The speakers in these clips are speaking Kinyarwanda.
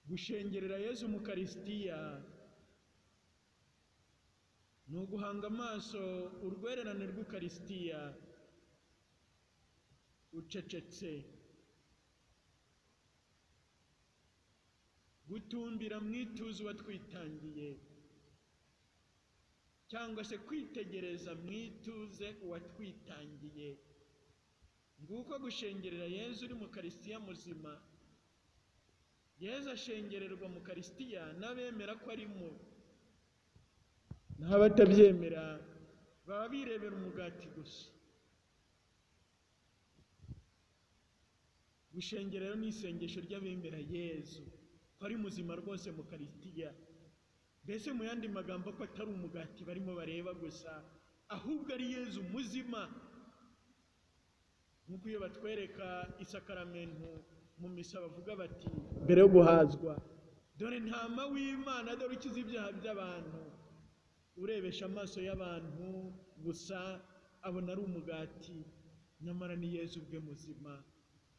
Gushengerera Yezu mu Karisitiya ni uguhanga amaso urwererane rw'Ukarisitiya ucecetse gutumbira mu ituze uba twitangiye cyangwa se kwitegereza mu ituze uwatwitangiye nguko gushengerera Yezu uri mu Karisitiya muzima Yezu ashengererwa mu Karisitiya n'abemera ko arimo naho abatabyemera baba birebera umugati gusa gushengerera ni isengesho ry'abemera Yezu ko ari muzima rwose mu Karisitiya mbese mu yandi magambo ko atari umugati barimo bareba gusa ahubwo ari Yezu muzima nk'uko iyo batwereka isakaramentu mu misa bavuga bati mbere yo guhazwa dore ntama w'imana dore ukiza ibyaha by'abantu urebesha amaso y'abantu gusa abona ari umugati nyamara ni Yezu ubwe muzima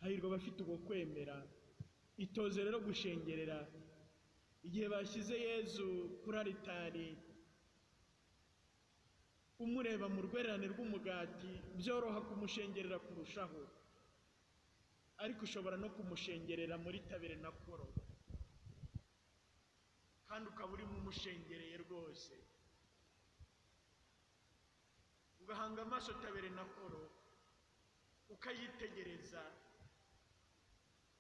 hahirwa abafite uko kwemera itoze rero gushengerera igihe bashyize Yezu kuri aritari umureba mu rwererane rw'umugati byoroha kumushengerera kurushaho ariko ushobora no kumushengerera muri tabere na koro kandi ukaba urimo umushengereye rwose ugahanga amaso tabere na koro ukayitegereza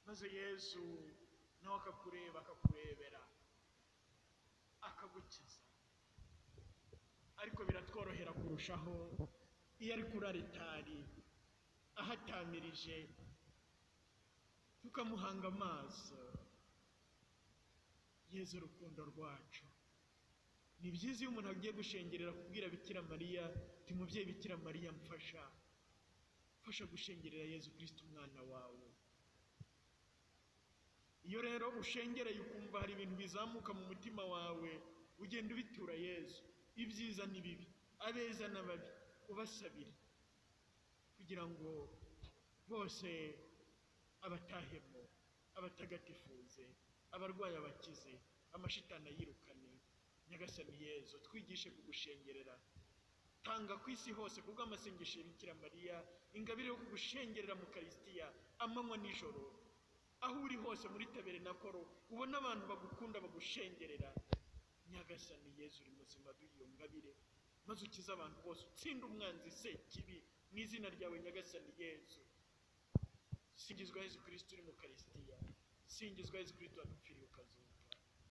maze yezu nawe akakureba akakurebera akagukiza ariko biratworohera kurushaho iyo ari kuri aritari ahatamirije tukamuhanga amaso yezu urukundo rwacu ni byiza iyo umuntu agiye gushengerera kubwira bikira mariya ti mubyeyi bikira mariya mfasha mfasha gushengerera yezu kirisita umwana wawe iyo rero ushengereye ukumva hari ibintu bizamuka mu mutima wawe ugenda ubitura yezu ibyiza n'ibibi abeza n'ababi ubasabire kugira ngo bose abatahemo abatagatifuze abarwayi abakize amashitana yirukane nyagasani yezu twigishe kugushengerera tanga ku isi hose kuko amasengesho ya bikira mariya ingabire yo kugushengerera mu karisitiya amanywa nijoro aho uri hose muri tabere na koro ubona abantu bagukunda bagushengerera nyagasani yezu uri muzima duhiyo ngabire maze ukize abantu bose utsinde umwanzi se kibi mu izina ryawe nyagasani yezu singizwa yezu kirisito uri mu karisitiya singizwa yezu kirisito wadupfiriye ukazuka